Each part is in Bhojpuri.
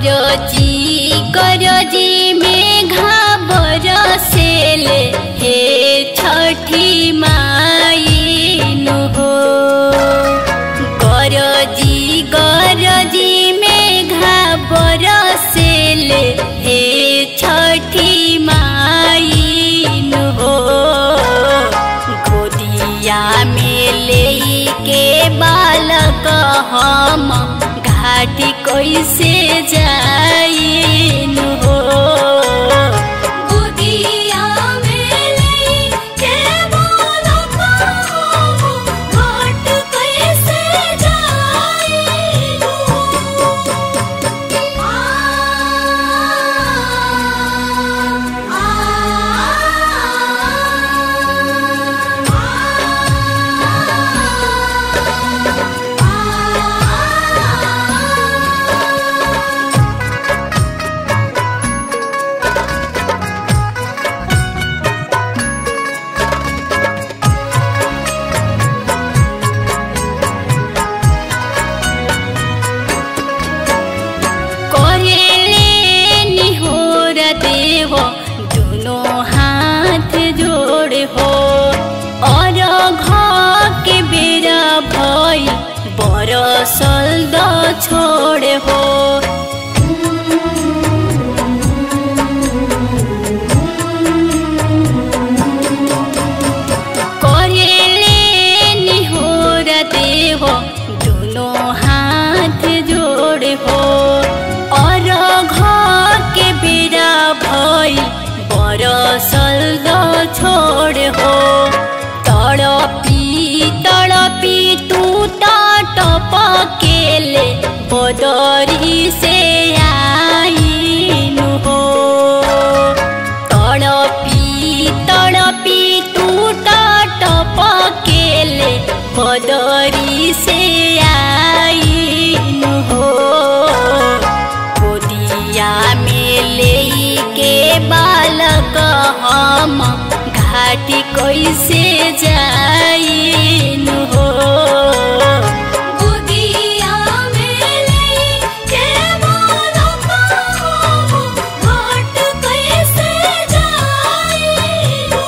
करजी करजी में घाबर सेले हे छठी माइनु हो गरजी गरजी में घाबर सेले हे छठी माइनु हो गोदिया में ले के बालक हम घाटी कैसे जाइनु हो गोदिया में लेके बालक हम घाट कैसे जाइनु आ करेले निहोर देव दुनो हाथ जोड़ हो और घर के बेरा भई बरसल द छोड़ हो करेले निहोर देव दुनो हाथ जोड़ हो और घर के बेरा भई बरसल द छोड़ हो तड़पी तड़पी तू तटप केले बदरी से आइनु हो तड़पी तड़पी तू टप केले बदरी से आइनु हो गोदिया में ले के बालक हम घाटी कैसे जाइनु हो गोदिया में लेके बालक हम घाट कैसे जाइनु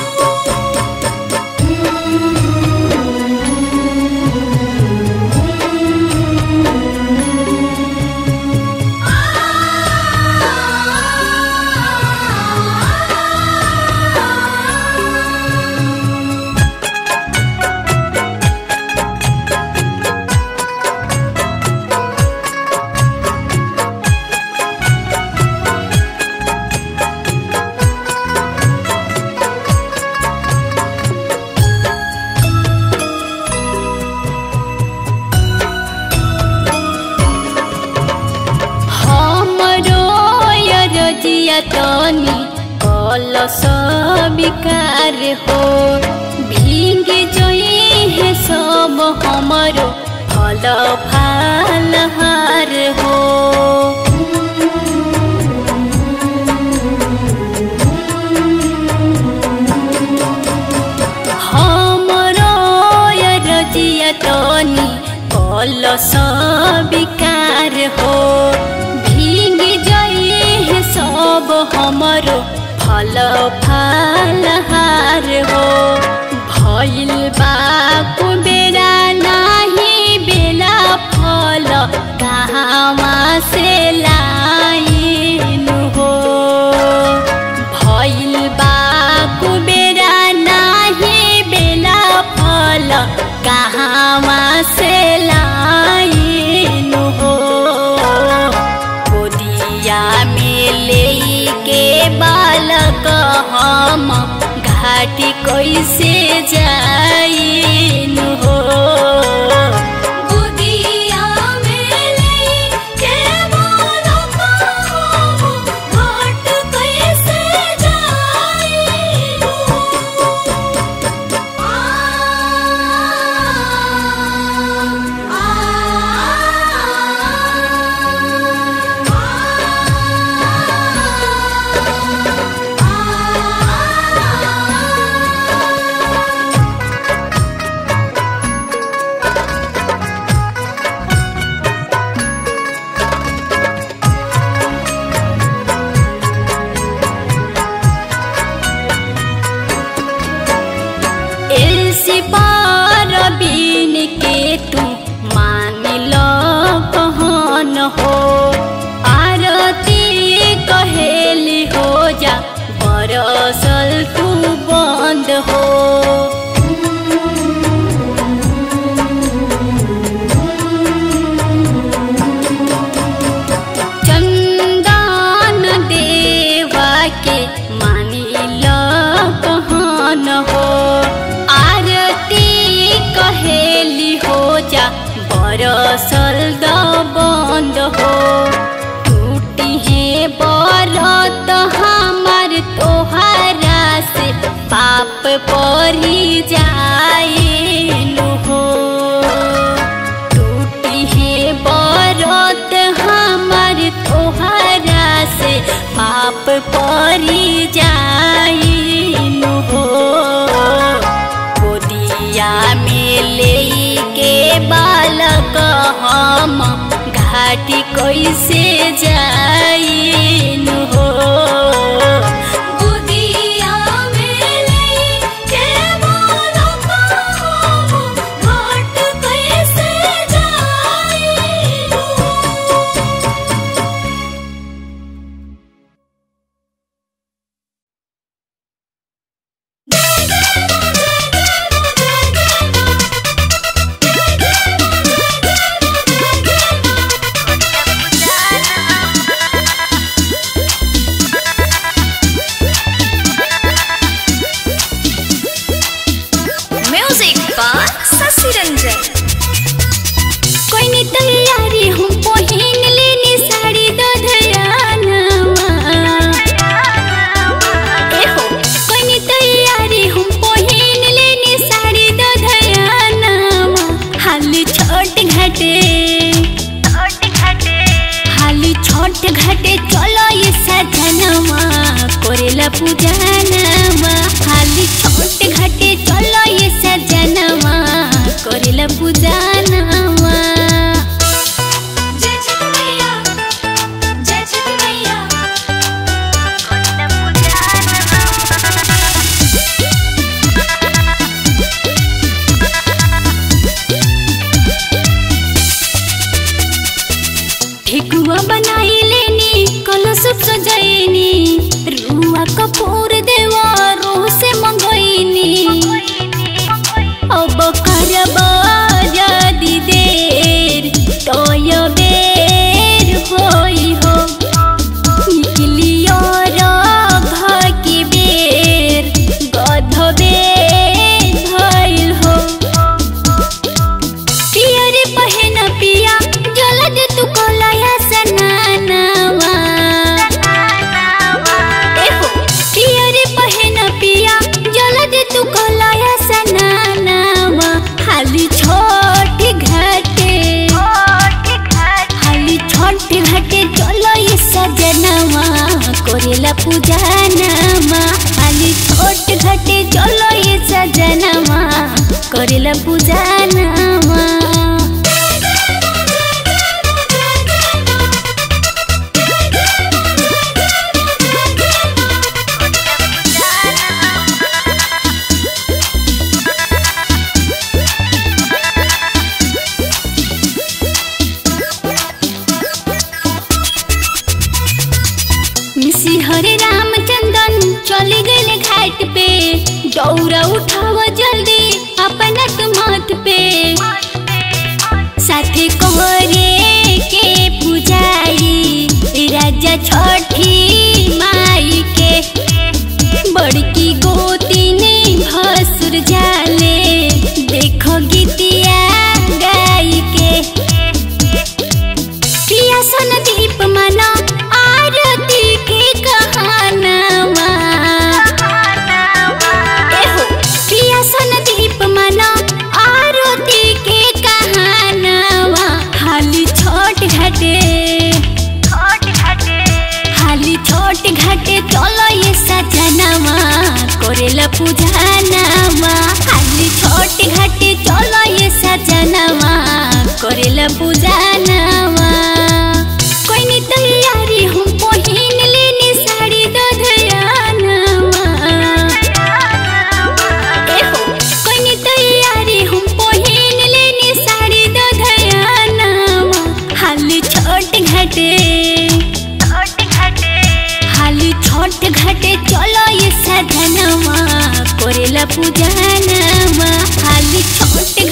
हमरो रजिया तनी कल विकार हो भींग जोई है सब हमरो फल फाल हार हो हमरो रजिया तनी कल विकार हो भींग जाई सब हमरो फल फाल हार हो भइल बा कुबेरा नाही बेला फल कहाँवा से लाइनु हो भइल बा कुबेरा नाही बेला फल कहाँवा से लाइनु हो गोदिया में ले के बालक हम घाटी कैसे जाइनु हो गोदिया में लेके बालक हम घाट कैसे जाइनु आ आ परी जाइनु हो टूटी है बरत हमर तोहरा से पाप परी जाइनु हो गोदिया में लेके बालक हम घाटी कैसे जाइनु हो गोदिया में लेके बालक हम घाट कैसे जाइनु म्यूजिक बाय शशि रंजन कोई नहीं तैयारी हम पहिन लेनी साड़ी दो धयानवा ए हो कोई नहीं तैयारी हम पहिन लेनी साड़ी दो धयानवा हाली छोट घाटे हाली छोट घाटे चलो ये सजनवा कोरेला पूजनवा हाली छोट घाटे चलो ये सजनवा कोरेला पूजनवा जय छठ मैया जय छठ मैया ठेकुआ बनाई लेनी कलश सजैनी रुआ कपूर देवा रोह से मंगैनी अब करब यदि देर तोय बेर होई हो निकलियो राघ के बेर गध बेर भइल हो पिया रे पहन पिया जलद तू कोलाया सनानवा एहो पिया रे पहन पिया जलद तू कोलाया सनानवा हाली छोट घाटे हाली छोट घाटे चलो ये सजनवा कोरेला पूजनवा हाली छोट घाटे चलो ये सजनवा कोरेला पूजनवा मिसी हरे रामचंदन चले गए घाट पे दौरा उठाव जल्दी अपना तू माथ पे साथे कोहरे के पुजारी राजा छठी माई के बड़की गोती ने भसुर जाले देखो गीतिया गाई के पिया सन दीप मना आरती के कहानवा एहो पिया सन दीप मना आरती के कहानवा हाली छोट घाटे हाली छोट घाटे चलो ये सजनवा कोरेला पूजनवा हाली छोट घाटे चलो ये सजनवा कोरेला पूजनवा कोई नहीं तैयारी हम पहिन लेनी साड़ी दो धयानवा एहो कोई नहीं तैयारी हम पहिन लेनी साड़ी दो धयानवा हाली छोट घाटे हाली छोट घाटे चलो ये सजनवा कोरेला पूजनवा हाली छोट